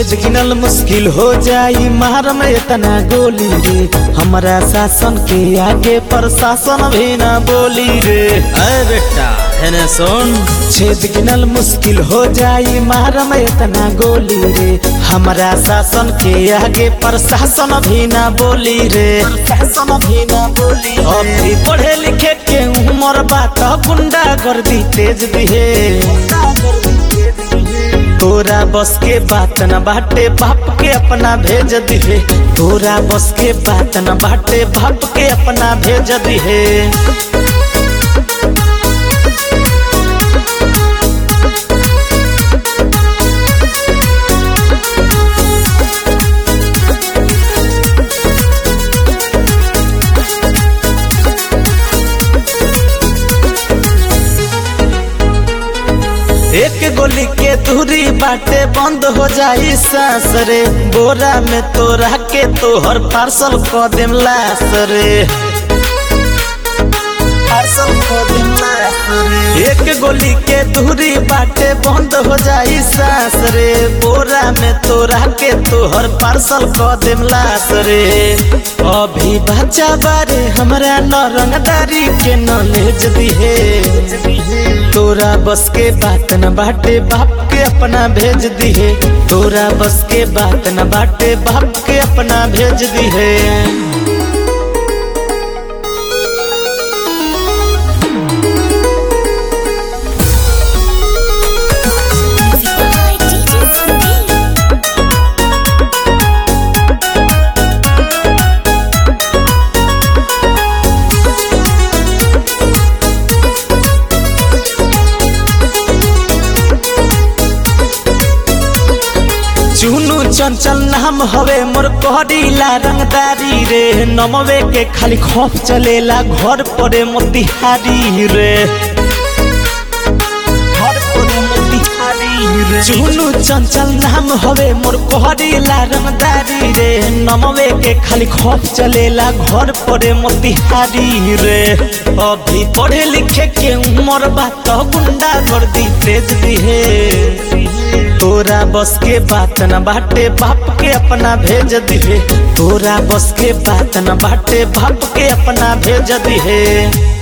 छेद गिनल मुश्किल हो जाई मार में इतना गोली रे हमरा शासन के आगे प्रशासन भी ना बोली रे अरे बेटा हेने सुन छेद गिनल मुश्किल हो जाई मार में इतना गोली रे हमरा शासन के आगे प्रशासन भी ना बोली रे प्रशासन भी ना बोली अभी पढ़े लिखे के उम्र बात गुंडा गर्दी तेज दिहे तोरा बस के बात न बाटे बाप के अपना भेज दिहे तोरा बस के बात न बाटे बाप के अपना भेज दिहे एक गोली के दूरी बाटे बंद हो जाई सांस रे बोरा में तोरा के तोहर पार्सल क देम लास रे पार्सल क देम लास रे एक गोली के दूरी बाटे बंद हो जाई सांस रे बोरा में तोरा के तोहर पार्सल क देम लास रे अभी बच्चा बारे हमरा न रंगदारी के नॉलेज दिहे तोरा बस के बात न बाटे बाप के अपना भेज दिहे तोरा बस के बात न बाटे बाप के अपना भेज दिहे Music by DJ Sunil. चुनु चंचल नाम हवे मोर कहरीला रंगदारी रे नमवे के खाली खौफ चलेला घर पड़े मोतिहारी रे घर पड़े मोतिहारी रे चुनु चंचल नाम हवे मोर कहरीला रंगदारी रे नमवे के खाली खौफ चलेला घर पड़े मोतिहारी रे अभी पढ़े लिखे के उम्र बात गुंडा गर्दी तेज दिहे तोरा बस के बात न बाटे बाप के अपना भेज दिहे तोरा बस के बात न बाटे बाप के अपना भेज दिहे